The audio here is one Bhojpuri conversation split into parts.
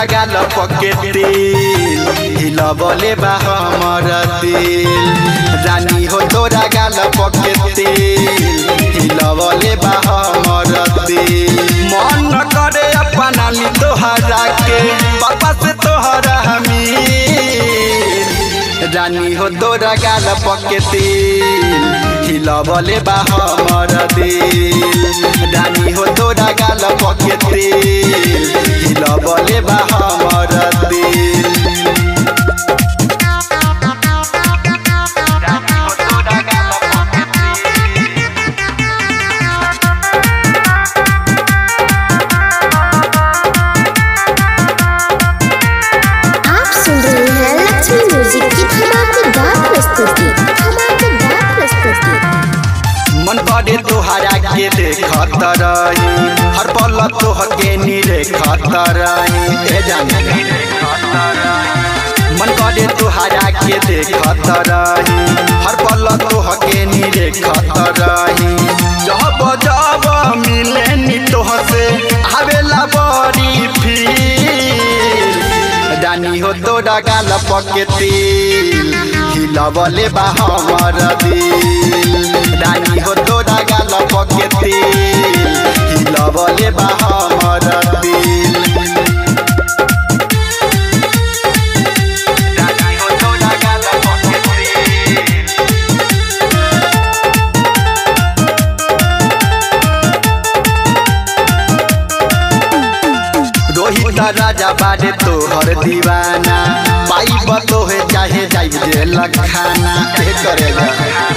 तोरा गाल पके तेल हिलबले बा हमर दिल रानी हो तोरा गाल पके तेल हिलबले बा हमर दिल मन न करे अपना ली तोहरा के पापा से तोहरा हमीर रानी हो तोरा गाल पके तेल हिलबले बा हमर दिल रानी हो तोरा गाल पके तेल हिलबले बा हमर दिल रानी हो तोरा गाल पके तेल आप सुन रहे हैं लक्ष्मी म्यूजिक की धमाकेदार प्रस्तुति धमाकेदार प्रस्तुति मन करे तोहरा के देखत रही हर पल तोहके नी देखत रही ए जाने मन करे तोहरा के देखत रही हर पल तोहके नी देखत रही जब जब मिले नी तोहसे आवेला बड़ी फील रानी हो तोरा गाल पके तिल हिलबले बा हमर दिल रानी हो तोरा गाल पके तिल हिलबले बा हमर दिल रानी हो तोरा गाल पके तिल रोहित राजा बारे तोहर दीवाना पाइब तोहे चाहे जाइब जे लखाना ए करेगा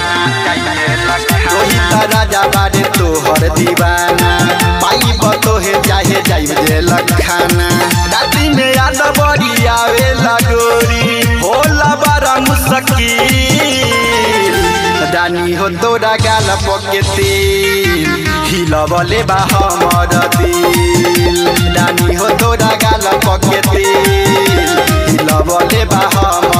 रोहित राजा बारे तोहर दीवाना पाइब तोहे चाहे जाइब जे लखाना राती में याद बड़ी आवे लगोरी होला बड़ा मुश्किल रानी हो तोरा गाल पके तेल हिलबले बा हमर दिल रानी हो तोरा गाल पके तेल हिलबले बा हमर